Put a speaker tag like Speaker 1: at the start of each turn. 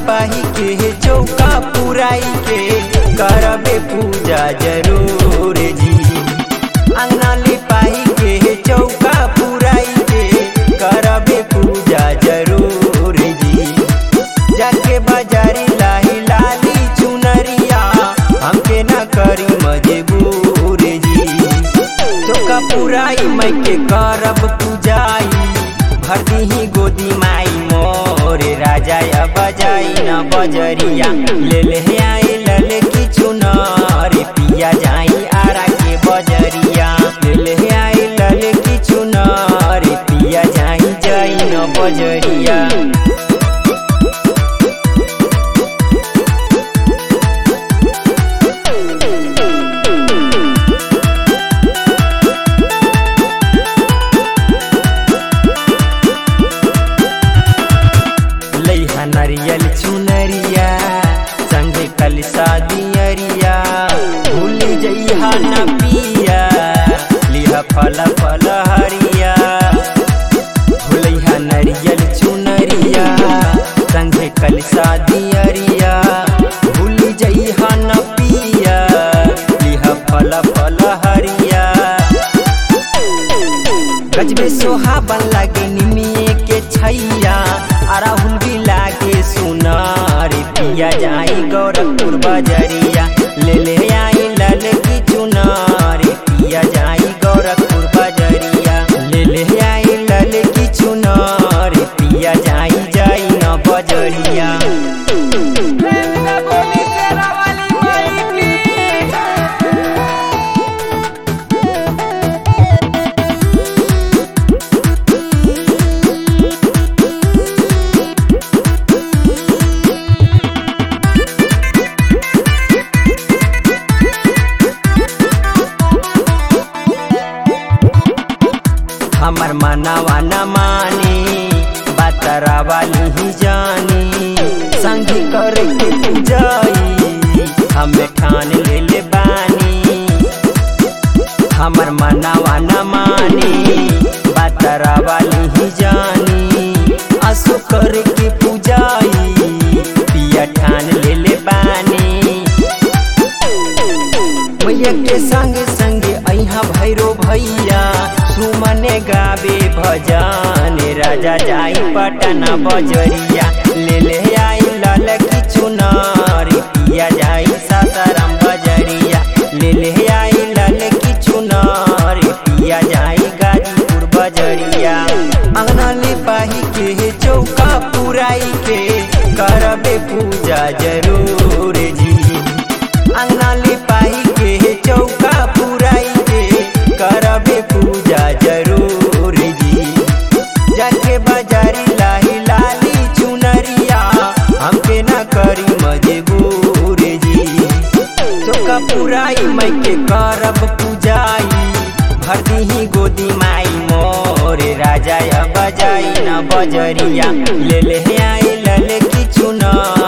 Speaker 1: लिपाही के चौका पुराई के करबे पूजा जरूर जी अंगना लिपाही के चौका पुराई के करबे पूजा जरूर जी जाके बाजारी लाही लाली चुनरिया हमके न करी मजबूर जी चौका पुराई मैं के करब पूजाई भर दीही गोदी माई मोरे राजा या बजाई न बजरिया ले ले आई लले की चुनर पिया जाई आरा के बजरिया ले ले आई लले की चुनर पिया जाई जाई न बजरिया लैहा नरियल चुनरिया संगे कल शादियरिया भूल जइहा न पिया लिहा फल फल हरिया भूलैहा नरियल चुनरिया संगे कल शादियरिया भूल जइहा न पिया लिहा फल फल हरिया गजबे सोहाबन लागे निमिए के छैया अराहुल भी लागे सुनार पिया जाई गोरखपुर बजरिया ले ले आई लल की चुनार पिया जाई गोरखपुर बजरिया ले ले आई लल की चुनार पिया जाई जाई न बजरिया
Speaker 2: बोली तेरा वाली माई की
Speaker 1: हमर मनावा न मानी बातरा वाली ही जानी संगी करे के पूजाई हमें ठान ले ले बानी हमर मनावा न मानी बातरा वाली ही जानी असो करे के पूजाई पिया ठान ले ले बानी मैया के संग संग अहा भैरो भैया सुमने गावे भजन राजा जाई पटना बजरिया ले ले आई लाल की चुनार पिया जाई सासाराम बजरिया ले ले आई लाल की चुनार पिया जाई गाजीपुर बजरिया अंगना लिपाही के चौका पुराई के करबे पूजा जरूर जी अंगना लिपाही के चौका पुराई के करबे पूजा जरूर जी जाके बाजारी लाही लाली चुनरिया हमके न करी मजबूर जी चौका पुराई मैं के करब पूजाई भर दीही गोदी माई मोरे राजा या बजाई न बजरिया ले ले आई लले की चुना